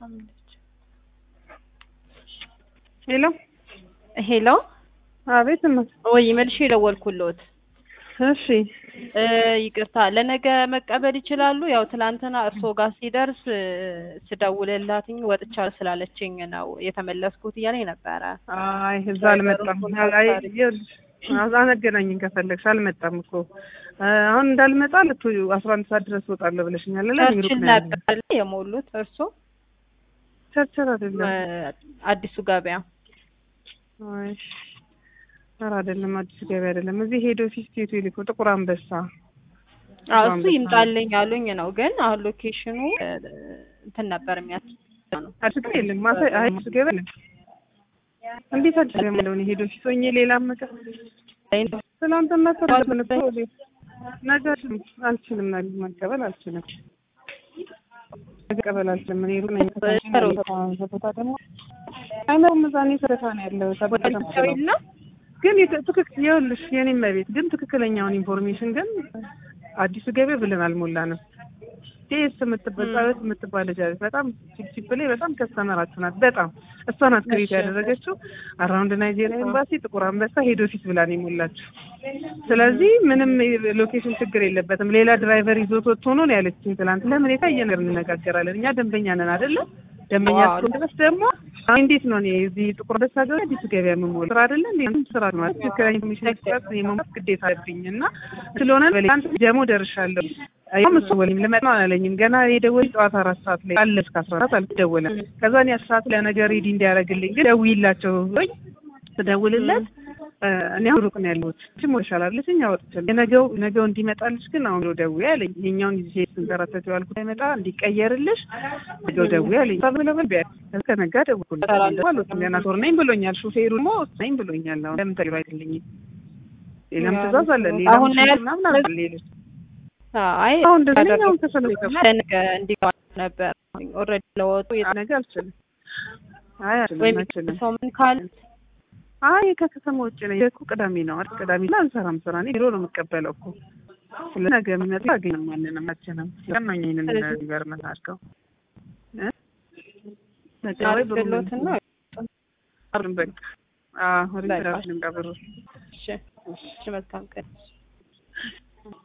ሄሎ ሄሎ አቤት እማ- ወይ መልሼ የደወልኩልዎት እሺ እ ይቅርታ ለነገ መቀበል ይችላሉ? ያው ትናንትና እርስዎ ጋር ሲደርስ እ ስደውልላትኝ ወጥቻለሁ ስላለችኝ ነው የተመለስኩት እያለኝ ነበረ። አይ እዛ አልመጣም። አይ ይኸውልሽ አነገናኝን ከፈለግሽ አልመጣም እኮ እ አሁን እንዳልመጣ ልቱ አስራ አንድ ሰዓት ድረስ እወጣለሁ ብለሽኛል። ለ ቸርችል ነበር የሞሉት እርስዎ ቸርቸር አይደለም። እ አዲሱ ገበያ አይ ኧረ አይደለም፣ አዲስ ገበያ አይደለም። እዚህ ሄዶ ኦፊስ ቴቶ ይልኮ ጥቁር አንበሳ አዎ እሱ ይምጣልኝ ያሉኝ ነው። ግን አሁን ሎኬሽኑ እ እንትን ነበር የሚያስ ነው አዲስ ገበያ የለም። ማታ አይ አዲስ ገበያ የለም። እንዴት አዲስ ገበያ የለውን? ሄዶ ኦፊስ ሆኜ ሌላ መቀ ትናንትና ተባልን እኮ ነገ አልችልም፣ ነገ መቀበል አልችልም፣ መቀበል አልችልም። እኔ ሩቅ ነኝ። ቦታ ደግሞ አይመሩም። እዛ እኔ ሰረታ ነው ያለው ወደሰውና ግን ትክክል ይኸውልሽ፣ የኔም ቤት ግን ትክክለኛውን ኢንፎርሜሽን ግን አዲሱ ገበያ ብለን አልሞላንም። ቴስ የምትባል ጸሎት የምትባል ልጅ አለች። በጣም ቺፕ ላይ በጣም ከስተመራችሁ ናት። በጣም እሷ ናት ክሬት ያደረገችው። አራውንድ ናይጄሪያ ኤምባሲ ጥቁር አንበሳ ሄድ ኦፊስ ብላ ነው የሞላችው። ስለዚህ ምንም ሎኬሽን ችግር የለበትም። ሌላ ድራይቨር ይዞት ወጥቶ ነው ያለችኝ ትላንት። ለምን የታየ ነገር እንነጋገራለን። እኛ ደንበኛ ነን አይደለም? ደንበኛ እስከሆነ ድረስ ደግሞ አሁን እንዴት ነው እኔ እዚህ ጥቁር አንበሳ ገበያ አዲሱ ገበያ የምሞላው ስራ አይደለ እንዴ? ስራ ነው ማለት ትክክለኛ ኢንፎርሜሽን ስራት የመሙላት ግዴታ አለብኝ እና ስለሆነ በሌላ ጀሞ ደርሻለሁ። ያም እሱ ወሊም ልመጣ አላለኝም። ገና የደወለኝ ጠዋት አራት ሰዓት ላይ አለ እስከ አስራ አራት አልደወለም። ከዛ እኔ አስራ ሰዓት ላይ ነገር ሬዲ እንዲያደርግልኝ ግን ደውይላቸው ብሎኝ ስደውልለት እኔ አሁን ሩቅ ነው ያለሁት ችሞ ይሻላለች እኛ ወጥቻለሁ። የነገው ነገው እንዲመጣልሽ ግን አሁን ብሎ ደውዬ አለኝ። ይሄኛውን ጊዜ ስንከራተት የዋልኩት አይመጣ እንዲቀየርልሽ ነገው ደውዬ አለኝ። ብለበል ቢያ ከነጋ ደውልኩለት አልወጣም ገና ቶር ነኝ ብሎኛል። ሹፌሩ ደግሞ ነኝ ብሎኛል። አሁን ለምን ተግባ አይደለኝም ሌላም ትእዛዝ አለ ሌላም አሁን ምናምን አለ ሌሎች አይ አሁን እንደዚህ አሁን ተሰለፈ ለነገ እንዲገባ ነበር ኦልሬዲ ለወጡ ነገ አልችልም። አይ ወይም አልችልም ሰው ምን ካል አይ ከከተማ ውጭ ነኝ እኮ ቅዳሜ ነው አይደል? ቅዳሜ ላይ አንሰራም ስራ እኔ ቢሮ ነው የምቀበለው እኮ ስለ ነገ የሚመጣ አገኝ ማንንም አችንም ለማኝንም ነገር መታርከው እ በቃ ወይ ብሩ አድርግሎትና በቃ አዎ ሪፈራንስ ልምጣ ብሩ እሺ እሺ መልካም ቀን